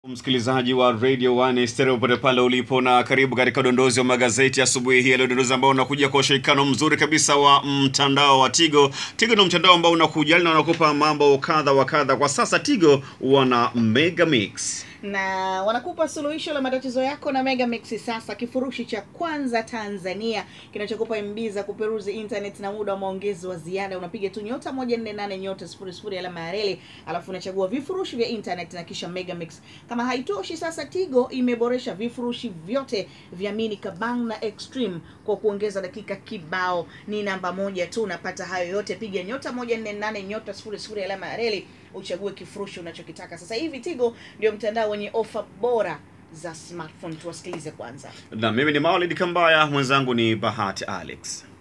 Msikilizaji wa Radio 1 stereo pote pale ulipo, na karibu katika udondozi wa magazeti asubuhi hii ya leo, udondozi ambao unakuja kwa ushirikiano mzuri kabisa wa mtandao wa Tigo. Tigo ni mtandao ambao unakujali na unakupa mambo kadha wa kadha. Kwa sasa Tigo wana Mega Mix na wanakupa suluhisho la matatizo yako na Mega Mix. Sasa kifurushi cha kwanza Tanzania kinachokupa MB za kuperuzi internet na muda wa maongezi wa ziada, unapiga tu nyota 148 nyota 00 alama ya reli, alafu unachagua vifurushi vya internet na kisha Mega Mix. Kama haitoshi, sasa Tigo imeboresha vifurushi vyote vya mini kabang na extreme kwa kuongeza dakika kibao. Ni namba moja tu, unapata hayo yote, piga nyota 148 nyota 00 alama ya reli uchague kifurushi unachokitaka. Sasa hivi Tigo ndio mtandao wenye ofa bora za smartphone. Tuwasikilize kwanza. na mimi ni Maulid Kambaya, mwenzangu ni Bahati Alex.